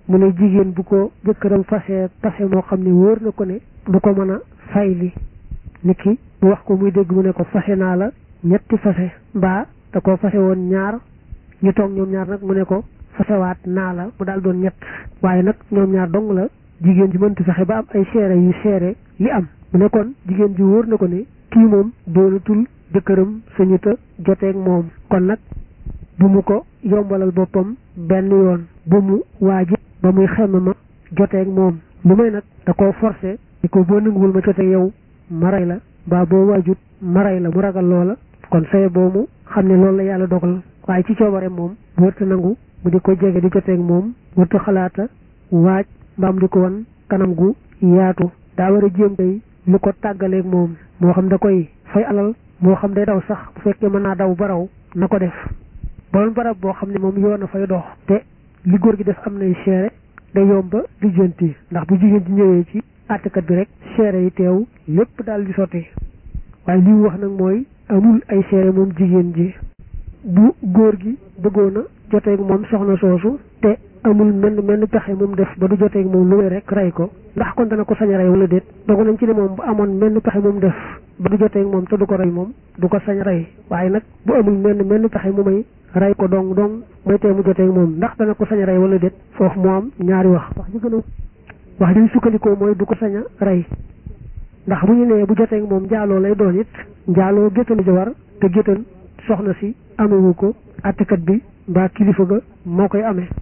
mu ne jigéen bu ko jëkkëram fase fase moo xam ne wóor na ko ne du ko mën a fay li nit ki mu wax ko muy dégg mu ne ko fase naa la ñetti fase mbaa da koo fase woon ñaar ñu toog ñoom ñaar nag mu ne ko fasewaat naa la mu daal doon ñett waaye nag ñoom ñaar dong la jigéen ji mënti fexe ba am ay seere yu seere li am mu ne kon jigéen ji wóor na ko ne kii moom doonatul jëkkëram sañuta joteeg moom kon nag bu mu ko yombalal boppam benn yoon bu mu waajib ba muy xemme ma joteeg moom lu may nag da koo forcé ni ko boo nanguwul ma joteeg yow ma rey la mbaa boo waajut ma rey la mu ragal loola kon saye boobu xam ne loolu la yàlla dogal waaye ci coobare moom wërta nangu mu di ko jege di joteeg moom wërta xalaata waaj mbaam di ko wan kanam gu yaatu daa war a jéem tey lu ko tàggaleeg moom moo xam da koy fay alal moo xam day daw sax bu fekkee mën naa daw ba raw na ko def boon barab boo xam ne moom yoon a fay dox te li góor gi def am nay seere day yomba lijjanti ndax bu jigéen ji ñëwee ci àttekat bi rek seere yi teew lépp daal di sotti waaye li mu wax nag mooy amul ay seere moom jigéen ji bu góor gi bëggoon a joteeg moom soxna soosu te amul menn menn pexe moom def ba du joteeg moom lu may rek rey ko ndax kon dana ko sañ a rey wala déet dogu nañ ci ne moom bu amoon menn pexe moom def ba du joteeg moom te du ko rey moom du ko sañ rey waaye nag bu amul menn menn pexe mu may rey ko dong dong mooy tee mu joteeg moom ndax dana ko sañ a rey wala déet foofu moo am ñaari wax wax ji gën a wax ji sukkandikoo mooy du ko sañ a rey ndax bu ñu nee bu joteeg moom njaaloo lay doon it njaaloo géttalu jawar te géttal soxna si amewu ko attekat bi mbaa kilifa ga moo koy amee